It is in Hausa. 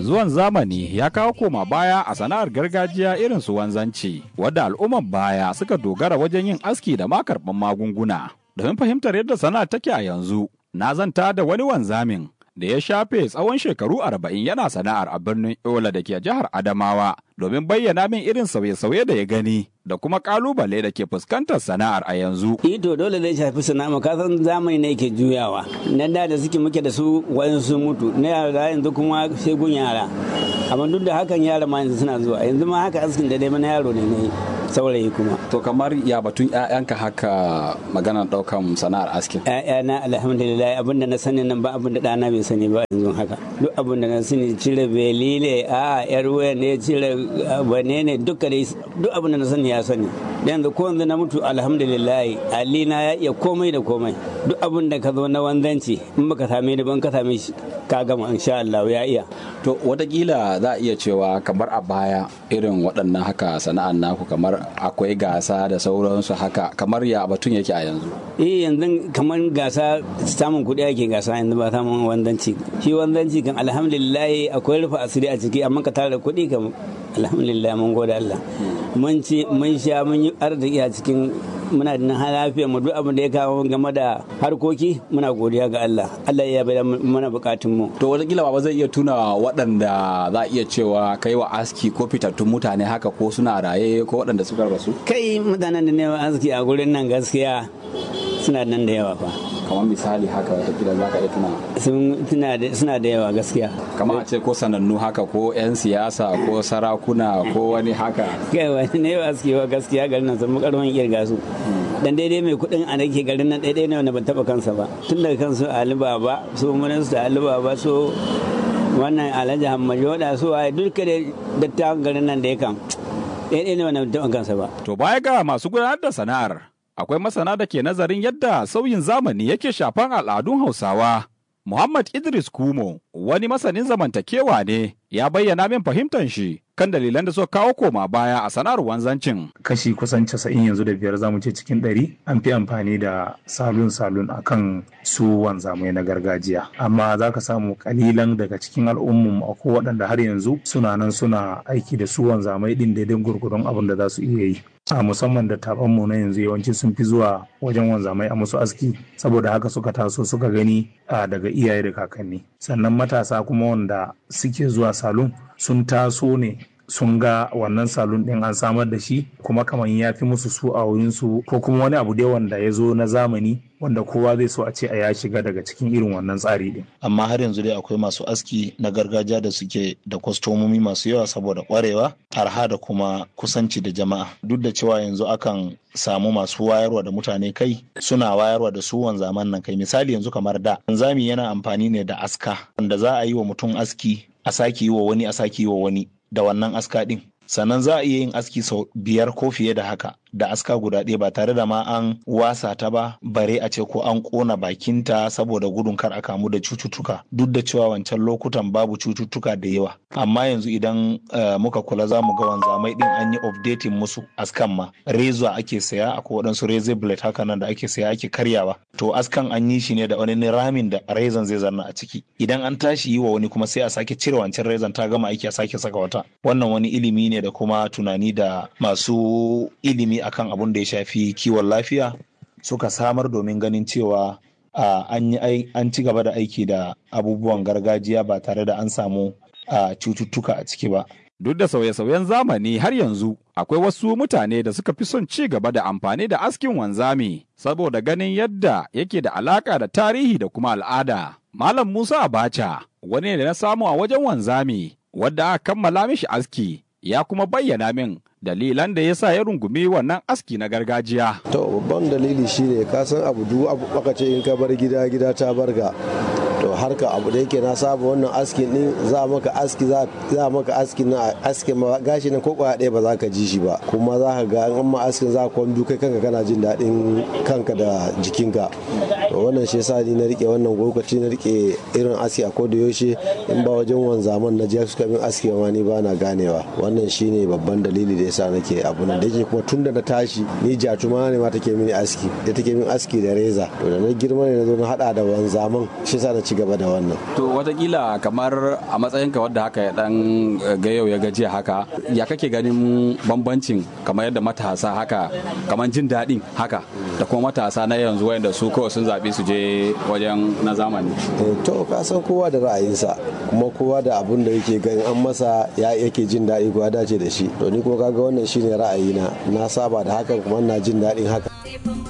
Zuwan zamani ya kawo koma baya a sana'ar gargajiya irin su wanzanci, wadda al'umman baya suka dogara wajen yin aski da ma karɓar magunguna. Domin fahimtar yadda sana'ar take a yanzu, na zanta da wani wanzamin da ya shafe tsawon shekaru arba'in yana sana'ar a birnin Yola da ke jihar Adamawa domin bayyana min irin sauye-sauye da ya gani da kuma kalubale da ke fuskantar sana'ar a yanzu. to dole zai shafi sana'a ka san zamani ne ke juyawa na da da suke muke da su wayan sun mutu na yara yanzu kuma sai gun yara amma duk da hakan yara ma yanzu suna zuwa yanzu ma haka askin da dai mana yaro ne ne saurayi kuma To kamar ya batun 'ya'yanka haka magana ɗaukan sana'ar askin. ‘ya'yana alhamdulillah abin da na sani nan ba abin da ɗana bai sani ba yanzu haka duk abin da na sani cire belile a yar waya ne cire wane ne duka dai duk abin da na sani ya sani yanzu ko yanzu na mutu alhamdulillah alina ya iya komai da komai duk abin da ka zo na wanzanci in baka same ni ban ka same shi ka gama insha Allah ya iya To watakila za a iya cewa kamar a baya irin waɗannan haka sana'ar naku kamar akwai gasa da sauransu haka kamar ya batun yake a yanzu. eh yanzu kamar gasa samun kuɗi ake gasa yanzu ba samun wanzanci shi wanzanci kan alhamdulillah akwai rufe asiri a ciki amma ka tara kuɗi kan alhamdulillah mun gode Allah mun ci mun sha mun yi arziki a cikin muna da lafiya mu duk abin da ya kawo game da harkoki muna godiya ga Allah Allah ya bada mana bukatun mu To watakila ba zai iya tuna waɗanda za a iya cewa kai wa aski ko fitattun mutane haka ko suna raye ko waɗanda suka rasu. kai mutanen da ne arziki a gurin nan gaskiya suna nan da yawa fa Kamar misali haka watakila za ka iya tuna. sun tuna da suna da yawa gaskiya Kamar a ce ko sanannu haka ko 'yan siyasa ko sarakuna ko wani haka. kai wani ne ba su wa gaskiya garin nan sun karfin kirga su dan daidai mai kuɗin a nake garin nan daidai ne wanda ban taba kansa ba tun daga kansu Ali Baba su minista Ali Baba su wannan Alhaji Hamad Yoda su waye duka da dattawan garin nan da ya kan daidai ne wanda ban taba kansa ba To baya ga masu gudanar da sana'ar, akwai masana da ke nazarin yadda sauyin zamani yake shafan al'adun Hausawa. Muhammad Idris Kumo, wani masanin zamantakewa ne, ya bayyana min fahimtar shi kan dalilan da suka kawo koma baya a sana'ar wanzancin. kashi kusan casa'in yanzu da biyar zamu ce cikin ɗari an fi amfani da salon salon akan su wanzamai na gargajiya amma za ka samu kalilan daga cikin al'ummu akwai waɗanda har yanzu suna nan suna aiki da su wanzamai ɗin daidai gurgudun abin da za su iya yi a musamman da mu na yanzu yawanci sun fi zuwa wajen wanzamai a musu aski saboda haka suka taso suka gani a daga iyaye da kakanni sannan matasa kuma wanda suke zuwa salon sun taso ne sun ga wannan salon din an samar da shi kuma kamar ya fi musu su a wurinsu ko kuma wani abu dai wanda ya zo na zamani wanda kowa zai so a ce a ya shiga daga cikin irin wannan tsari din. amma har yanzu dai akwai masu aski na gargajiya da suke da kwastomomi masu yawa saboda kwarewa arha da kuma kusanci da jama'a duk da cewa yanzu akan samu masu wayarwa da mutane kai suna wayarwa da su wanzaman nan kai misali yanzu kamar da wanzami yana amfani ne da aska wanda za a yi wa mutum aski a sake yi wa wani a sake yi wa wani da wannan aska din sannan za a iya yin aski sau biyar ko fiye da haka da aska guda ɗaya ba tare da ma an wasa ta ba bare a ce ko an ƙona bakinta saboda gudun kar a kamu da cututtuka duk da cewa wancan lokutan babu cututtuka da yawa amma yanzu idan uh, muka kula za mu ga wanzamai din an yi updating musu askan ma reza ake saya akwai waɗansu razor blade haka nan da ake saya ake karyawa to askan an yi shi ne da wani ramin da rezan zai zanna a ciki idan an tashi yi wa wani kuma sai a sake cire wancan rezan ta gama aiki a sake saka wata wannan wani ilimi ne da kuma tunani da masu ilimi akan abun da ya shafi kiwon lafiya suka samar domin ganin cewa an ci gaba da aiki da abubuwan gargajiya ba tare da an samu cututtuka a ciki ba. Duk da sauye-sauyen zamani har yanzu akwai wasu mutane da suka fi son ci gaba da amfani da askin wanzami saboda ganin yadda yake da alaka da tarihi da kuma al'ada. Malam Musa Abacha wani ne na samu a wajen wanzami wadda aka kammala mishi aski ya kuma bayyana min dalilan da ya sa ya rungumi wannan aski na gargajiya. To babban dalili shine ka san abu duk abu baka ce in ka bar gida gida ta barga. To harka abu da yake na saba wannan askin din za maka aski za maka askin na aski ma gashi na ko kwaya ɗaya ba za ka ji shi ba kuma za ka ga an ma askin za ka kwan kai kanka kana jin daɗin kanka da jikinka. wannan shi yasa ni na rike wannan lokaci na rike irin aski a koda yaushe in ba wajen wanzaman na je suka min aski ma ni ba na ganewa wannan shine babban dalili da yasa nake abu nan da yake kuma tun da na tashi ni jatuma ne ma take mini aski da take min aski da reza to da na girma ne na zo na hada da wanzaman shi yasa na ci gaba da wannan to watakila kamar a matsayinka wadda haka ya dan ga yau ya gajiya haka ya kake ganin bambancin kamar yadda matasa haka kamar jin daɗin haka da kuma matasa na yanzu wayanda su kawai sun zaɓi su je wajen na zamani to ka san kowa da ra'ayinsa kuma kowa da abun da yake ganin an masa ya yake jin daɗi ko ya dace da shi to ni kuma kaga wannan shine ra'ayina na saba da hakan kuma na jin daɗin haka